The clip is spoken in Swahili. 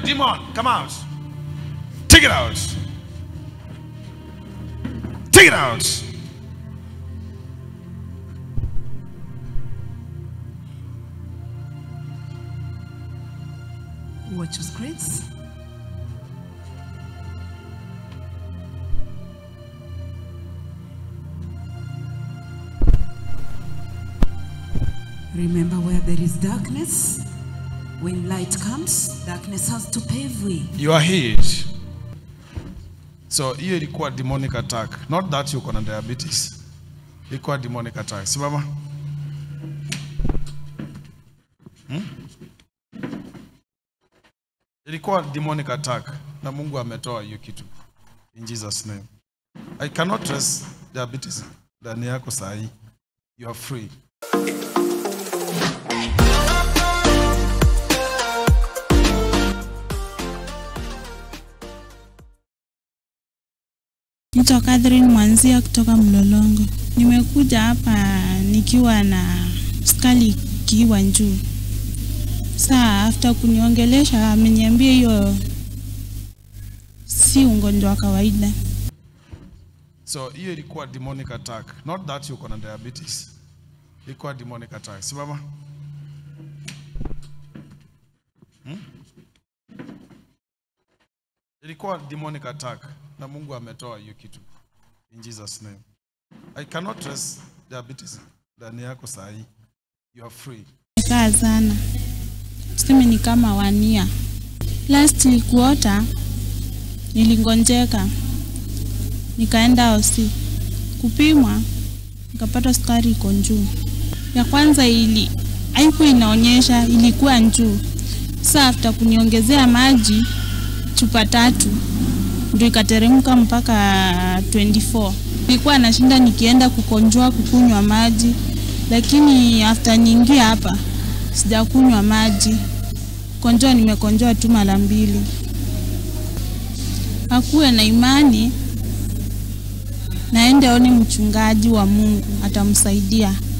demon, come out. Take it out. Take it out. Watch your screens. Remember where there is darkness, when light comes, darkness has to pave way. You are healed. So hiyo ilikuwa demonic attack. Not that you na diabetes. Ilikuwa demonic attack. Simama. Hmm? Ilikuwa demonic attack na Mungu ametoa hiyo kitu. In Jesus name. I cannot trace diabetes ndani yako saa hii. You are free. Naitwa Catherine Mwanzia kutoka Mlolongo. Nimekuja hapa nikiwa na skali ikiwa juu. Saa after kuniongelesha ameniambia hiyo si ugonjwa wa kawaida. So hiyo ilikuwa demonic attack. Not that you na diabetes. Ilikuwa demonic attack. Simama. Hmm? Ilikuwa demonic attack na Mungu ametoa hiyo kitu. In Jesus name. I cannot trace diabetes ndani yako saa hii. You are free. Nimekaa sana, tuseme ni kama wania. Last quarter nilingonjeka, nikaenda hosi kupimwa, nikapata sukari iko juu. Ya kwanza ili haikuwa inaonyesha, ilikuwa juu. Sasa after kuniongezea maji chupa tatu ndio ikateremka mpaka 24. Nilikuwa nashinda nikienda kukonjoa kukunywa maji, lakini after niingia hapa sijakunywa maji. Konjoa nimekonjoa tu mara mbili. Akuwe na imani, naende aone mchungaji wa Mungu atamsaidia.